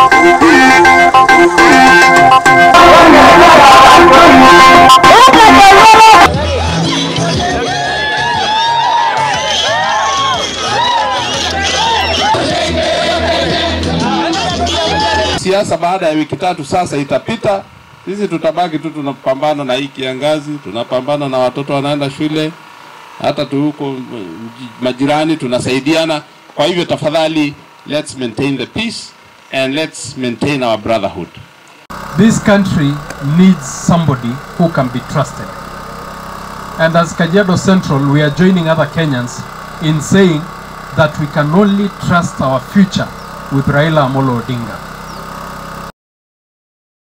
Siasa baada ya wiki tatu sasa itapita, sisi tutabaki tu tunapambana na hii kiangazi, tunapambana na watoto wanaenda shule, hata tu huko mm, majirani tunasaidiana. Kwa hivyo tafadhali, let's maintain the peace and let's maintain our brotherhood. This country needs somebody who can be trusted. And as Kajiado Central, we are joining other Kenyans in saying that we can only trust our future with Raila Amolo Odinga.